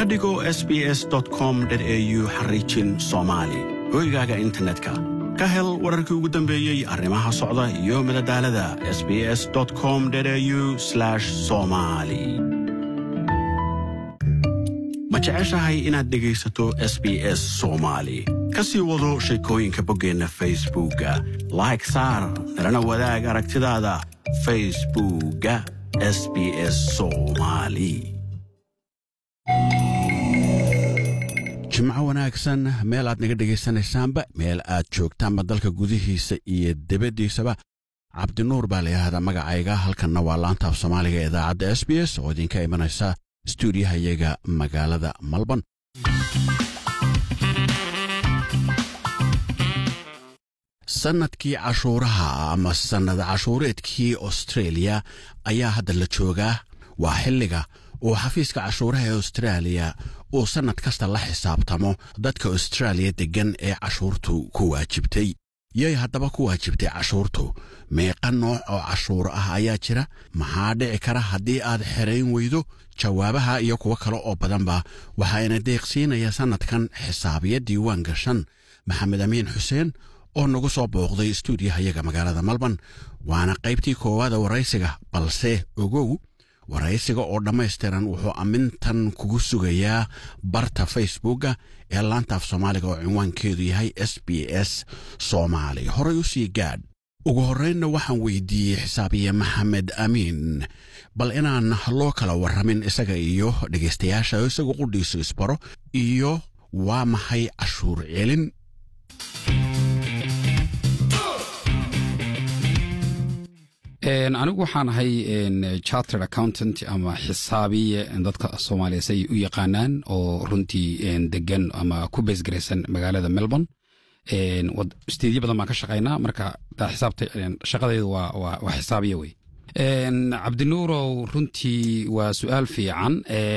ka dhigo sbs com au xariijin soomaali hoygaaga internetka ka hel wararkii ugu dambeeyey arrimaha socda iyo madadaalada sbs com au somali ma jeceshahay inaad dhegaysato s b s soomaali ka sii wado sheekooyinka boggeenna facebookga like saar nalana wadaag aragtidaada facebookga s b s soomali jimco wanaagsan meel aad naga dhegaysanaysaanba meel aad joogtaanba dalka gudihiisa iyo debaddiisaba cabdinuur baa layidhaahdaa magacayga halkanna waa laanta af soomaaliga ee idaacadda s b s oo idinka imanaysa stuudiyahayaga magaalada malban sannadkii cashuuraha ama sannad cashuureedkii austreeliya ayaa hadda la joogaa waa xilliga uu xafiiska cashuuraha ee austraaliya uu sannad kasta la xisaabtamo dadka austraaliya deggan ee cashuurtu ku waajibtay yay haddaba ku waajibtay cashuurtu meeqa nooc oo cashuur ah ayaa jira maxaa dhici kara haddii aad xerayn weydo jawaabaha iyo kuwo kale oo badanba waxaayna deeqsiinaya sannadkan xisaabiya diiwaan gashan maxamed amiin xuseen oo nagu soo booqday stuudiyahayaga magaalada malban waana qaybtii koowaada waraysiga balse ogow waraysiga oo dhammaystiran wuxuu ammintan kugu sugayaa barta facebookga ee laantaaf soomaaliga oo cinwaankeedu yahay s b s soomaali horay u sii gaadh ugu horraynna waxaan weydiiyey xisaabiye maxamed amiin bal inaan loo kala warramin isaga iyo dhegaystayaasha isagu qudhiisu isbaro iyo waa maxay cashuur celin anigu waxaan ahay chartered accountant ama xisaabiye dadka soomaaliya say u yaqaanaan oo runtii degan ama ku beesgaraysan magaalada melbourne steedyo badan baan ka shaqaynaa marka xisaabta shaqadaydu waa xisaabiye wey cabdinuurow runtii waa su-aal fiican